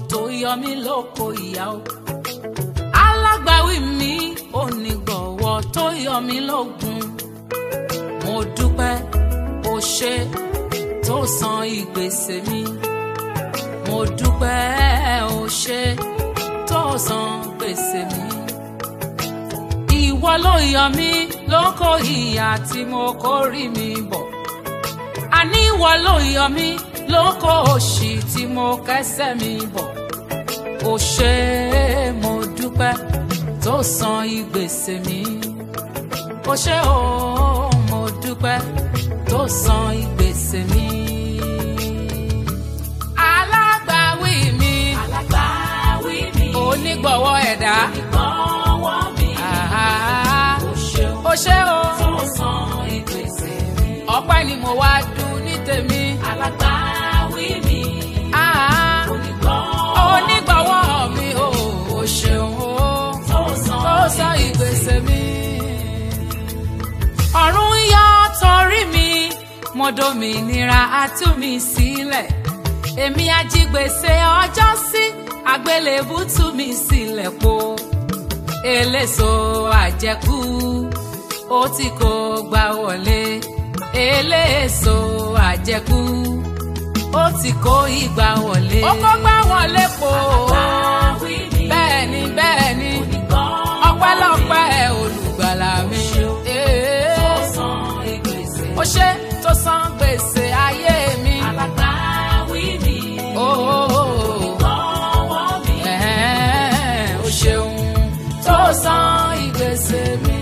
tó yọ mí lóko ìyá o alágbàwí mi onígbọ̀wọ́ tó yọ mí lógun mo dúpẹ́ o ṣe tó san ìgbésẹ̀ mi mo dúpẹ́ o ṣe tó san gbèsè mi ìwọ ló yọ mí lóko ìyà tí mo kórì mi bọ̀ àní ìwọ ló yọ mí lóko òṣì tí mo kẹ́sẹ̀ mi bọ̀ o ṣe mo dúpẹ́ tó san ìgbésẹ̀ mi o ṣe o mo dúpẹ́ tó san ìgbésẹ̀ mi. alágbàwí mi alágbàwí mi onígbọ̀wọ́ ẹ̀dá ìgbọ̀wọ́ mi àhá, ó ṣeun o ṣe o tó san ìgbésẹ̀ mi ọpẹ́ ni mo wá dùn ní tèmi. alágbàwí mi àhá, onígbọ̀wọ́ onígbọ̀wọ́ mi o o ṣeun o. tó san tó sọ ìgbésẹ̀ mi. ọ̀run yọ torí mi mo dòmìnira atú mi sílẹ̀ èmi ajígbèsè ọjọ́ sí àgbélébù tú mi sílẹ̀ po eléso àjẹkù ó ti kó gbà wọlé eléso àjẹkù ó ti kó ìgbà wọlé. ó kó gbà wọlé po alágbàwí mi bẹ́ẹ̀ ni bẹ́ẹ̀ ni onígbọ̀wọ́ ọpẹ́lọpẹ́ olùgbàlà mi. tó san ìgbésẹ̀ ó ṣe tó san gbèsè ayé mi. alágbàwí mi onígbọ̀wọ́ mi Ẹ̀hẹ́n, ó ṣeun tó san ìgbésè mi.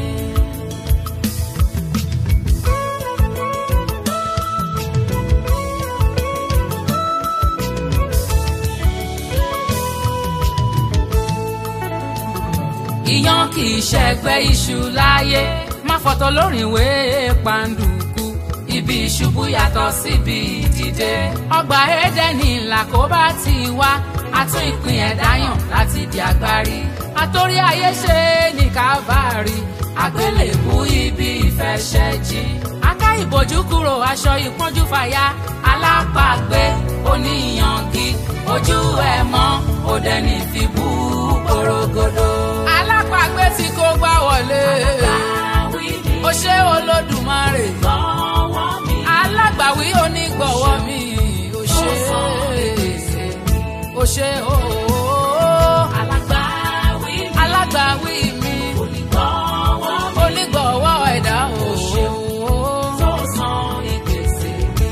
ìyàn kì í ṣẹgbẹ́ iṣu láyé má fọ̀tọ̀ lórí ìwé pàǹdùkú ibi ìṣubú yàtọ̀ síbi ìdìde ọgbà édẹ́nì làkóbá ti wá àtún ìpín ẹ̀dá yàn láti di agbárí àtòrí ayé ṣe ní kábàárì àgbélébú ibi ìfẹsẹ̀jì aká ìbòjú kúrò aṣọ ìpọ́njú fàya alápàgbé oníyangi ojú ẹ̀ mọ́ òdẹ́ni fi bú porogodo. alápàgbé tí kò gbá wọlé alágbàwí mi ó ṣe olódùmarè onígbọ̀wọ́ mi alágbàwí onígbọ̀wọ́ mi ó ṣe tó san ìgbésẹ̀ mi ó ṣe ooo alágbàwí mi alágbàwí mi onígbọ̀wọ́ mi onígbọ̀wọ́ ẹ̀dá ooo tó san ìgbésẹ̀ mi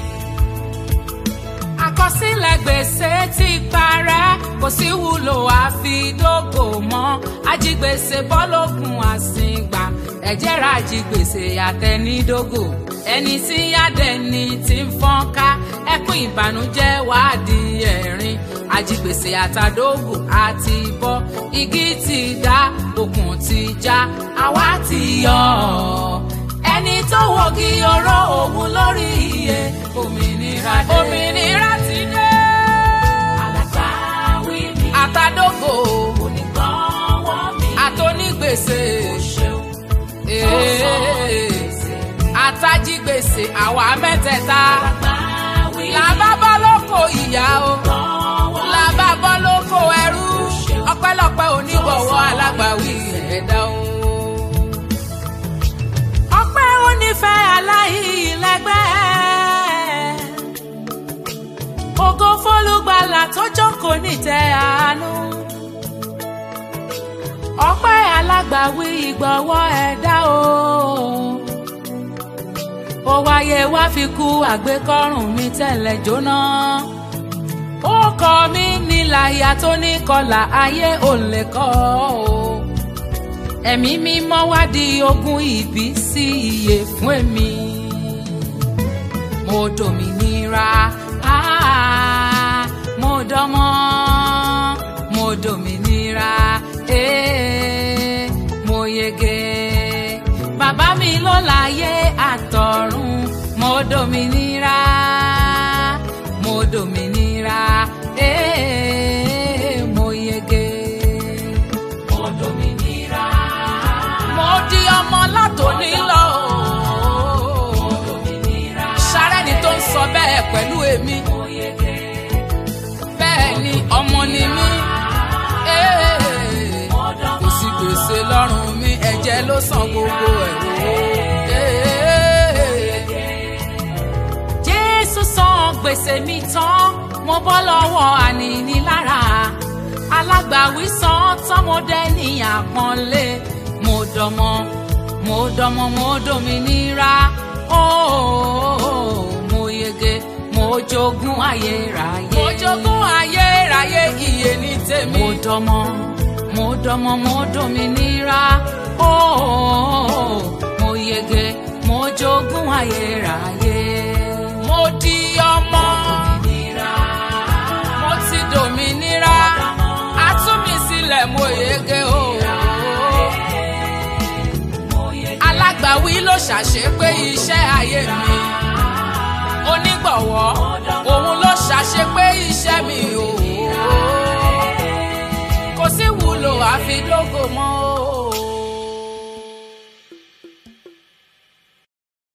àkọsílẹ̀ gbèsè ti parẹ́ kò sí wúlò àfidógò mọ́ ajigbèsè bọ́lọ́gùn àsìngbà ẹ̀jẹ̀ ra ajigbèsè àtẹnidógò ẹni tí yádẹni ti ń fọ́n ká ẹkún ìbànújẹ́ wàá di ẹ̀rín ajigbèsè àtàdógò àti bọ́ igi ti dá okùn ti já àwa ti yọ ọ́ ẹni tó wọ́gi oró òun lórí iye òmìnira dé. òmìnira ti dé. alágbàwí mi àtàdógò onígbọ̀wọ́ mi àtònígbèsè ṣeun tó san ìgbésẹ̀ mi àtàjígbèsè àwa mẹ́tẹ̀ẹ̀ta alágbàwí mi làbá bọ́ lóko ìyá o onígbọ̀wọ́ làbá bọ́ lóko ẹrú ọpẹ́lọpẹ́ onígbọ̀wọ́ alágbàwí ẹ̀dá o. ọpẹ́ onífẹ́ aláìlẹ́gbẹ́ ògo fólúgbàlà tó jókòó nítẹ́ àánú ọpẹ́ alágbàwí ìgbọ̀wọ́ ẹ̀dá o ó wáyé wá fi kú àgbékọ́rùn mi tẹ̀lẹ̀ jóná ó kọ mí níláyà tó ní kọlà ayé ò lè kọ́ o ẹ̀mí mímọ́ wá di ogún ìbí sí iye fún èmi mo dòmìnira ah, mo dọ́mọ́ mo dòmìnira eh, mo yege bàbá mi ló láyé àtọ̀run mo dòmìnira mo dòmìnira eh, mo yege mo dòmìnira mo di ọmọ látòní lọ. mo dòmìnira sárẹ́ni tó ń sọ bẹ́ẹ̀ pẹ̀lú èmi mo yege bẹ́ẹ̀ ni ọmọ ni mí ee, kò sí gbèsè lọ́rùn mi ẹ̀jẹ̀ ló san gbogbo ẹ̀ wò. jésù san gbèsè mi tán mo bọ́ lọ́wọ́ ànínílára alágbàwí san tán mo dẹ́ ní àpọ́nlé mo dọmọ mo dọmọ mo dominira ooo mo yege mo jogún ayérayé. mo jogún ayérayé iye ní tèmi. mo dọmọ mo dọmọ mo dominira ooo mo yege mo jogún ayérayé. mo di ọmọ mo ti dominira a tú mi sílẹ̀ mo yege ooo alágbàwí ló ṣàṣepé iṣẹ́ ayé mi onígbọ̀wọ́ òun ló ṣàṣepé iṣẹ́ mi o kò sí wúlò àfi lógo mọ́ o.